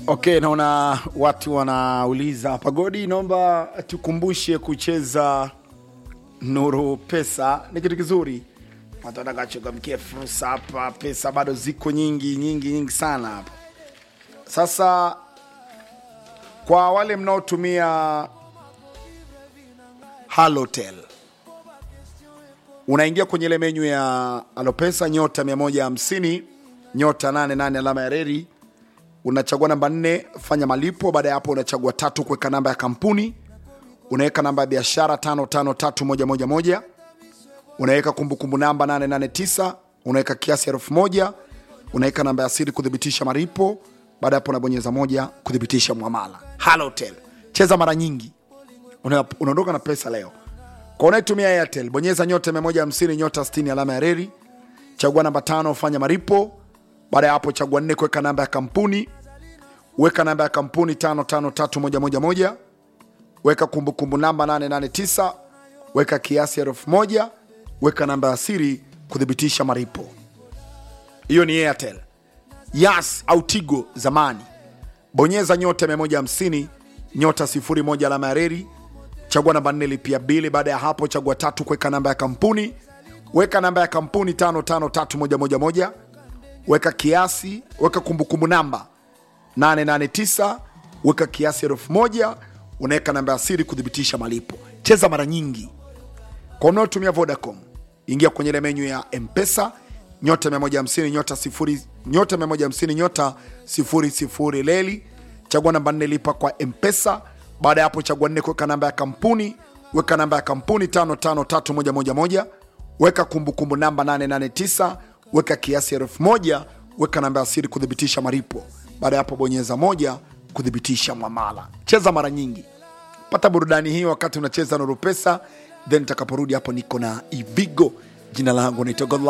Okay, naona watu wanauliza Pagodi, naomba tukumbushe kucheza Nuru Pesa. Ni kitu kizuri, watu watakachangamkia fursa hapa. Pesa bado ziko nyingi nyingi nyingi sana hapa. Sasa kwa wale mnaotumia Halotel, unaingia kwenye ile menyu ya Alopesa nyota 150 nyota 88 alama ya reri unachagua namba nne fanya malipo. Baada ya hapo, unachagua tatu kuweka namba ya kampuni, unaweka namba ya biashara tano tano tatu moja moja moja, unaweka kumbukumbu namba 889 unaweka kiasi elfu moja unaweka namba ya siri kuthibitisha malipo. Baada ya hapo, unabonyeza moja kuthibitisha mwamala. Halotel, cheza mara nyingi, una- unaondoka na pesa leo. Kwa unayetumia Airtel, bonyeza nyota 150 nyota 60 alama ya reli, chagua namba tano fanya malipo. Baada ya hapo chagua nne kuweka namba ya kampuni, weka namba ya kampuni tano tano tatu moja moja moja, weka kumbukumbu namba 889 weka kiasi elfu moja weka namba ya siri kuthibitisha malipo. Hiyo ni Airtel. Yas au Tigo zamani, bonyeza nyota 150 nyota 01 alama ya reli, chagua namba nne lipia bili. Baada ya hapo chagua tatu kuweka namba ya kampuni, weka namba ya kampuni tano tano tatu moja moja moja weka kiasi, weka kumbukumbu namba 889 weka kiasi elfu moja unaweka namba ya siri kuthibitisha malipo. Cheza mara nyingi. Kwa unaotumia Vodacom, ingia kwenye ile menyu ya Mpesa nyota 150 nyota sifuri nyota 150 nyota sifuri sifuri leli, chagua namba nne lipa kwa Mpesa. Baada ya hapo chagua nne kuweka namba ya kampuni, weka namba ya kampuni 553111 weka kumbukumbu namba 889 weka kiasi elfu moja weka namba ya siri kuthibitisha malipo. Baada ya hapo bonyeza moja kuthibitisha mwamala. Cheza mara nyingi, pata burudani hii wakati unacheza Nuru Pesa, then takaporudi hapo niko na Ivigo. Jina langu naitwa Godlove.